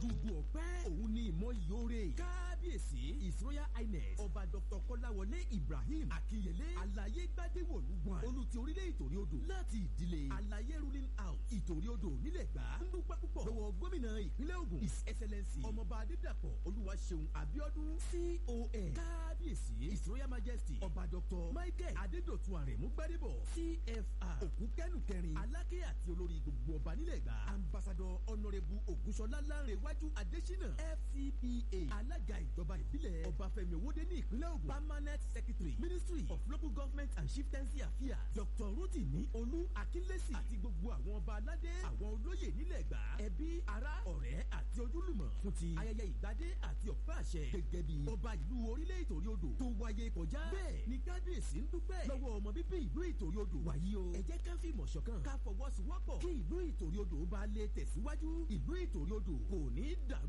dùdú ọ̀pẹ́ òun ni ìmọ̀ ìyóore kábíyèsí his royal highness ọba dr kọ́láwọlé ibrahim akínyẹlé àlàyé gbadéwọ̀lú wọn olùtí orílẹ̀ ìtòrí odò láti ìdílé àlàyé ruling house ìtòrí odò nílẹ̀ gbà ń dúpẹ́ púpọ̀ lọ́wọ́ gómìnà ìpínlẹ̀ ògùn his excellency ọmọọba adédàpọ̀ olúwaṣeun abiodun con kábíyèsí his royal majesty ọba dr michael adédọ̀tun àrẹ̀mú gbadébọ̀ cfr òkú kẹ́nu kẹrin aláké àti olórí gbogbo ọba nílẹ̀ gbà ambassador honourable ògúnṣọlá lánrẹ̀wájú adésínà fcpa alága ìjọba ìbílẹ̀ ọbáfẹ́mi owóde ní ìpínlẹ̀ ògùn permanent secretary ministry of local government and chieftaincy affairs dr rotimi olú akínlẹ́sì àti gbogbo àwọn ọba aládé àwọn olóyè nílẹ̀ gbà ẹbí ará ọ̀rẹ́ àti ojúlùmọ̀ fún ti ayẹyẹ ìgbádé àti ọ̀pẹ́ àṣẹ gẹ́gẹ́ bí ọba ìlú orílẹ̀ ìtòrí odò tó wáyé kọjá bẹ́ẹ̀ ni kábíyèsí ń dúpẹ́ lọ́wọ́ ọmọ bíbí ìlú ìtòrí odò wàyí o ẹ jẹ́ ká fìmọ̀ ṣọ̀kan ká fọwọ́sowọ́pọ̀ kí ìlú ìtòrí odò bá lè tẹ̀síwájú ìlú ìtòrí odò kò ní dà